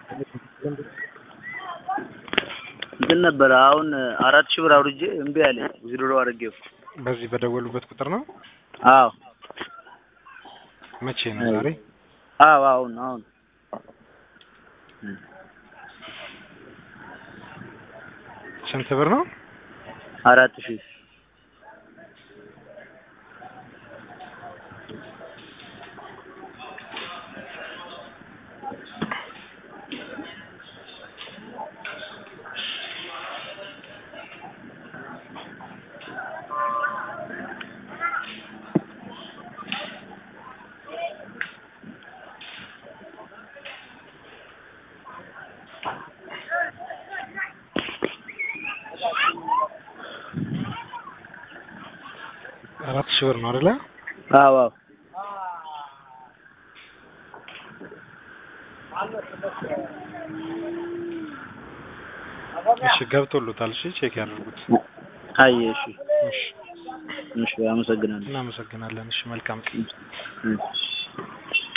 እንትን ነበረ አሁን አራት ሺህ ብር አውርጄ እምቢ አለ ዊዝድሮ አድርጌው። በዚህ በደወሉበት ቁጥር ነው። አዎ መቼ ነው? ዛሬ አዎ አሁን አሁን ስንት ብር ነው? አራት ሺህ አራት ሺህ ብር ነው አይደለ? አዎ አዎ እሺ ገብቶሎታል። እሺ ቼክ ያድርጉት። አየ እሺ እሺ እሺ አመሰግናለሁ። እናመሰግናለን። እሺ መልካም ቀን። እሺ